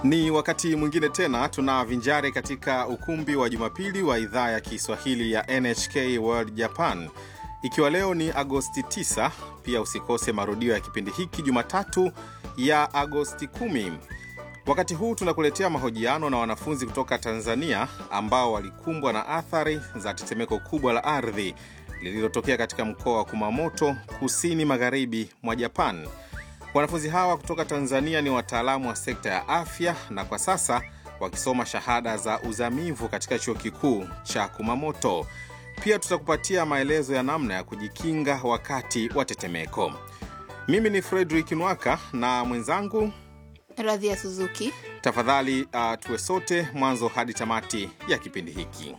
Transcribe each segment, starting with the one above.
Ni wakati mwingine tena tunavinjari katika ukumbi wa Jumapili wa idhaa ya Kiswahili ya NHK World Japan, ikiwa leo ni Agosti 9. Pia usikose marudio ya kipindi hiki Jumatatu ya Agosti 10. Wakati huu tunakuletea mahojiano na wanafunzi kutoka Tanzania ambao walikumbwa na athari za tetemeko kubwa la ardhi lililotokea katika mkoa wa Kumamoto, kusini magharibi mwa Japan. Wanafunzi hawa kutoka Tanzania ni wataalamu wa sekta ya afya na kwa sasa wakisoma shahada za uzamivu katika chuo kikuu cha Kumamoto. Pia tutakupatia maelezo ya namna ya kujikinga wakati wa tetemeko. Mimi ni Fredrick Nwaka na mwenzangu Radhia Suzuki. Tafadhali uh, tuwe sote mwanzo hadi tamati ya kipindi hiki.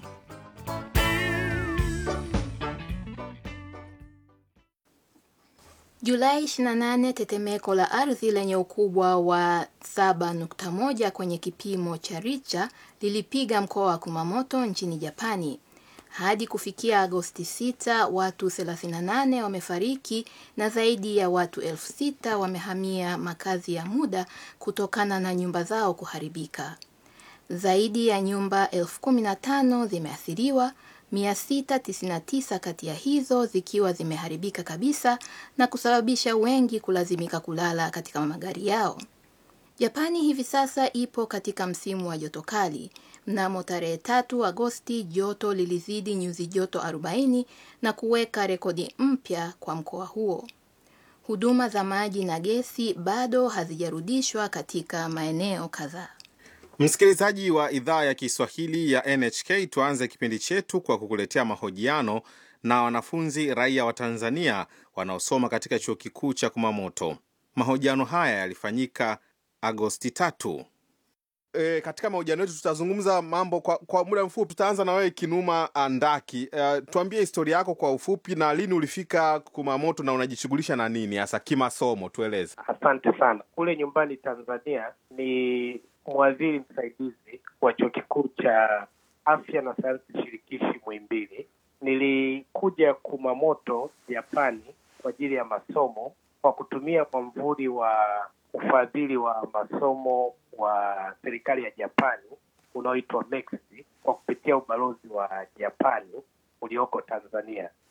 Julai 28, tetemeko la ardhi lenye ukubwa wa 7.1 kwenye kipimo cha Richter lilipiga mkoa wa Kumamoto nchini Japani. Hadi kufikia Agosti 6, watu 38 wamefariki na zaidi ya watu elfu sita wamehamia makazi ya muda kutokana na nyumba zao kuharibika. Zaidi ya nyumba elfu kumi na tano zimeathiriwa, 699 kati ya hizo zikiwa zimeharibika kabisa na kusababisha wengi kulazimika kulala katika magari yao. Japani hivi sasa ipo katika msimu wa joto kali. Mnamo tarehe tatu Agosti joto lilizidi nyuzi joto 40 na kuweka rekodi mpya kwa mkoa huo. Huduma za maji na gesi bado hazijarudishwa katika maeneo kadhaa. Msikilizaji wa idhaa ya Kiswahili ya NHK, tuanze kipindi chetu kwa kukuletea mahojiano na wanafunzi raia wa Tanzania wanaosoma katika chuo kikuu cha Kumamoto. Mahojiano haya yalifanyika Agosti tatu. E, katika mahojiano yetu tutazungumza mambo kwa, kwa muda mfupi. Tutaanza na wewe Kinuma Andaki. E, tuambie historia yako kwa ufupi na lini ulifika Kumamoto na unajishughulisha na nini hasa kimasomo, tueleze. Asante sana. Kule nyumbani Tanzania ni mwadhiri msaidizi wa chuo kikuu cha afya na sayansi shirikishi Muhimbili. Nilikuja Kumamoto Japani kwa ajili ya masomo kwa kutumia mwamvuli wa ufadhili wa masomo wa serikali ya Japani unaoitwa MEXT kwa kupitia ubalozi wa Japani ulioko Tanzania.